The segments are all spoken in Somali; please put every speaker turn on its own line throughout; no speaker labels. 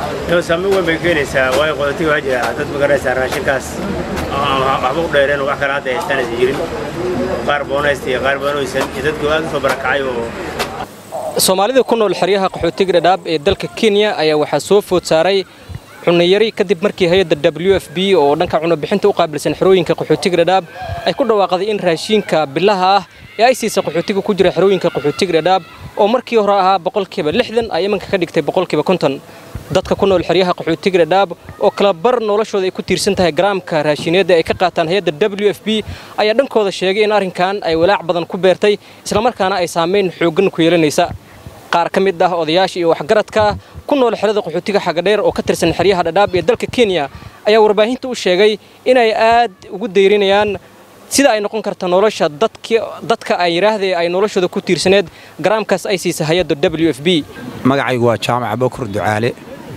Iyo saameyn weyn bay keenaysaa waayo qaxootiga waxaa jira dad magaraysaa raashinkaas aan waxba u dheereen wax kale hadda haystaan aysan jirin qaar boonaysta iyo qaar badan oysan iyo dadku aad u soo barakacay oo
soomaalida ku nool xeryaha qaxootiga dhadhaab ee dalka kenya ayaa waxaa soo food saaray cunayari kadib markii hay-adda w f b oo dhanka cunobixinta u qaabilsan xerooyinka qaxootiga dhadhaab ay ku dhawaaqday in raashiinka bilaha ah ee ay siisa qaxootiga ku jira xerooyinka qaxootiga dhadhaab oo markii hore ahaa boqolkiiba lixdan ay imanka ka dhigtay boqolkiiba konton dadka ku nool xeryaha qaxootiga dhadhaab oo kala bar noloshooda ay ku tiirsan tahay garaamka raashineedda ay ka qaataan hay-adda w f b ayaa dhankooda sheegay in arrinkan ay walaac badan ku beertay islamarkaana ay saamayn xooggan ku yeelanaysa qaar ka mid ah odayaasha iyo waxgaradka ku nool xerada qaxootiga xagadheer oo ka tirsan xeryaha dhadhaab ee dalka kenya ayaa warbaahinta u sheegay inay aad ugu dayrinayaan sida ay noqon karta nolosha dadka ay yidhaahdee ay noloshooda ku tiirsaneed garaamkaas ay siisa hay-adda w f b
magacaygu waa jaamac bokur ducaale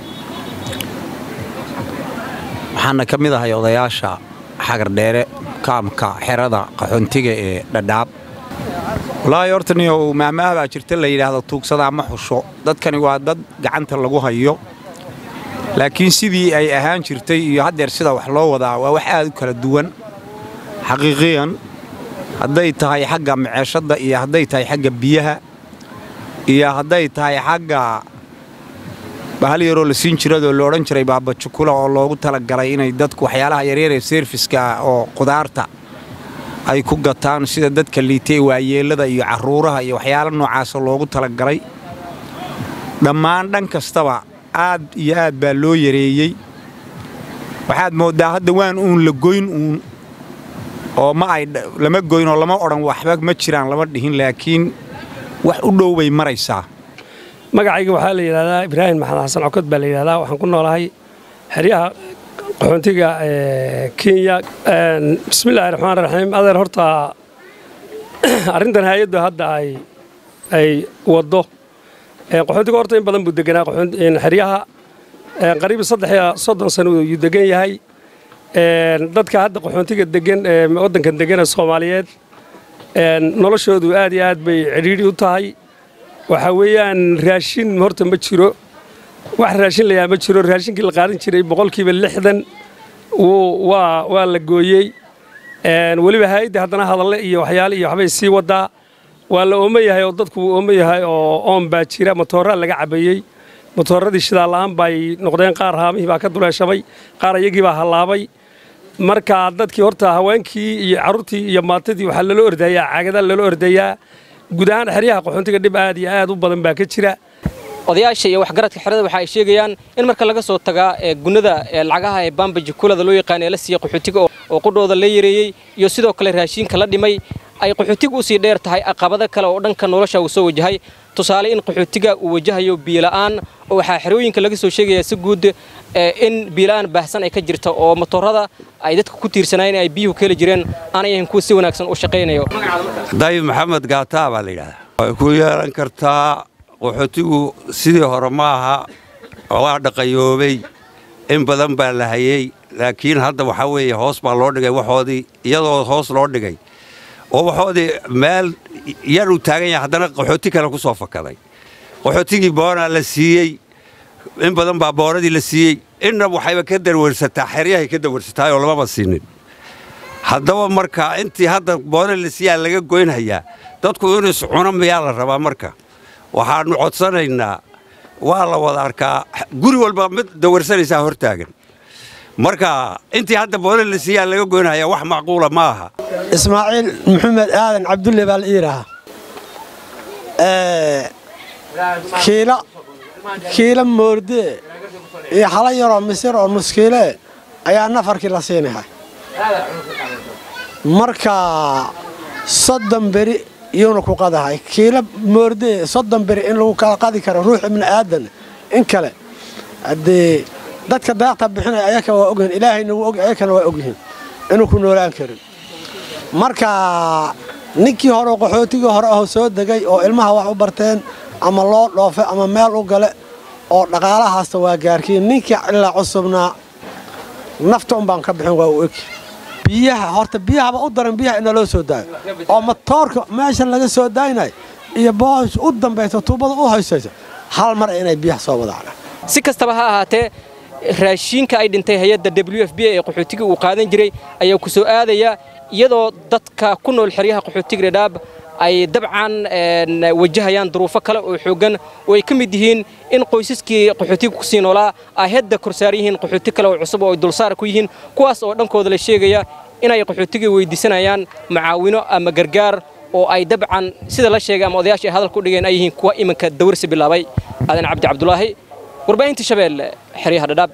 waxaana ka mid ahay odayaasha xagardheere kaamka xerada qaxoontiga ee dhadhaab walaahi horta niyow maamaha baa jirta la yidhaahdo tuugsadaa ma xusho dadkani waa dad gacanta lagu hayo laakiin sidii ay ahaan jirtay iyo haddeer sida wax loo wadaa waa wax aad u kala duwan xaqiiqiyan hadday tahay xagga maceeshadda iyo hadday tahay xagga biyaha iyo hadday tahay xagga bahal yaroo la siin jiradoo la odhan jiray baabajukula oo loogu talagalay inay dadku waxyaalaha yaryar ee seerfiska oo qudaarta ay ku gataan sida dadka liitay waayeellada iyo carruuraha iyo waxyaala noocaasa loogu talagalay dhammaan dhan kastaba aad iyo aad baa loo yareeyey waxaad mooddaa hadda waan uun la goyn uun oo ma ay lama goyn oo lama odhan waxba ma jiraan lama dhihin laakiin wax u dhow bay maraysaa
magacayga waxaa la yidhahdaa ibraahim maxamed xasan cokod baa la yidhahdaa waxaan ku noolahay xeryaha qaxoontiga kenya bismillahi raxmaan raxiim adeer horta arrintan hay-addu hadda ay ay waddo qaxoontiga horta in badan buu deganaa xeryaha qariib saddex iyo soddon sano yuu degan yahay dadka hadda qaxoontiga degan ee waddankan degana soomaaliyeed noloshoodu aad iyo aad bay cidhiidhi u tahay waxaa weeyaan raashin horta ma jiro wax raashin layaa ma jiro raashinkii la qaadan jiray boqolkiiba lixdan waa waa la gooyey weliba hay-adda haddana hadalle iyo waxyaale iyo waxbay sii wadaa waa la oomo yahay oo dadku wuu oomo yahay oo oon baa jira matooraa laga cabayey matooradii shidaalla'aan bay noqdeen qaar haamihii baa ka duleeshamay qaar iyagii baa hallaabay marka dadkii horta haweenkii iyo carruurtii iyo maatadii waxaa lala ordayaa caagadaa lala ordayaa guud ahaan xeryaha qaxoontiga dhib aad iyo aad u badan baa ka jira
odayaasha iyo waxgaradka xerada waxa ay sheegayaan in marka laga soo tagaa gunada lacagaha ee baambaji kulada loo yaqaan ee la siiya qaxootiga oo qudhooda la yareeyey iyo sidoo kale raashiinka la dhimay ay qaxootiga usii dheer tahay aqabado kale oo dhanka nolosha uu soo wajahay tusaale in qaxootiga uu wajahayo biila'aan oo waxaa xerooyinka laga soo sheegayaa si guud in biila'aan baahsan ay ka jirta oo motorada ay dadka ku tiirsanayeen ay biyuhu ka heli jireen aanay ahayn kuwa si wanaagsan u shaqaynayo
dayib maxamed gaataa baa la yidhahdaa way ku yeelan kartaa qaxootigu sidii hore ma aha waa dhaqayoobay in badan baa la hayey laakiin hadda waxaa weeye hoos baa loo dhigay waxoodii iyadoo hoos loo dhigay oo waxoodii meel yar uu taagan yahay haddana qaxooti kale ku soo fakaday qaxootigii boonaa la siiyey in badan baa boonadii la siiyey inna waxayba ka darwarsataa xeryahay ka darwarsataayoo lamaba siinin haddaba marka intii hadda boona la siiyaa laga goynhayaa dadku inuu iscuno miyaa la rabaa marka waxaannu codsanaynaa waa la wada arkaa guri walba mid dawarsanaysaa hor taagan marka intii hadda boona la siiyaa laga goynhayaa wax macquula ma aha
ismaaciil maxamed aadan cabdulle baa la iidhahaa kiila kiila moordee iyo hala yaroo misir oo nuskiilee ayaa nafarkii la siinahay marka soddon beri iyuuna ku qadahay kiila moordee soddon beri in lagu kala qadi karo ruux ibni aadan in kale haddee dadka daaqta bixinaya ayaka waa ogyihin ilaahayna wuu og ayakana waa ogyihiin inuu ku noolaan karin marka ninkii hore qaxootigii hore aho soo degay oo ilmaha wax u barteen ama loo dhoofe ama meel u gale oo dhaqaalahaasta waa gaarkiin ninkii ilaa cusubnaa nafta un baan ka bixin waa u egi biyaha horta biyahaba u daran biyaha ina loo soo daayo oo matoorka meesha laga soo daaynayo iyo boosh u dambaysa tuubada u haysaysa hal mar inay biyaha soo wadacdaan
si kastaba ha ahaatee raashiinka ay dhintay hay-adda w f b ee qaxootiga uu qaadan jiray ayaa ku soo aadaya iyadoo dadka ku nool xeryaha qaxootiga dhadhaab ay dabcan wajahayaan duruufo kale oo xooggan oo ay ka mid yihiin in qoysaskii qaxootiga ku sii noolaa ay hadda korsaar yihiin qaxooti kale oo cusub oo ay dulsaar ku yihiin kuwaas oo dhankooda la sheegaya inay qaxootiga weydiisanayaan macaawino ama gargaar oo ay dabcan sida la sheegay ama odayaasha ay hadalka u dhigeen ay yihiin kuwa iminka dawarsi bilaabay aadan cabdi cabdulaahi warbaahinta shabeelle xeryaha dhadhaab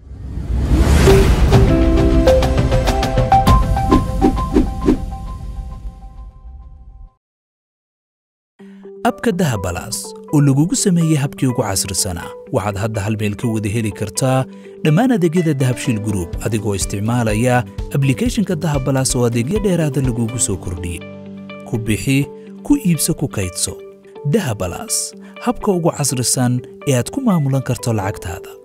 abka dahabalaas oo lagugu sameeyey habkii ugu casrisanaa waxaad hadda hal meel ka wada heli kartaa dhammaan adeegyada dahabshiil gruub adigoo isticmaalaya ablikhethonka dahabalaas oo adeegyo dheeraada lagugu soo kordhiyey ku bixi ku iibso ku kaydso dahabalaas habka ugu casrisan ee aad ku maamulan karto lacagtaada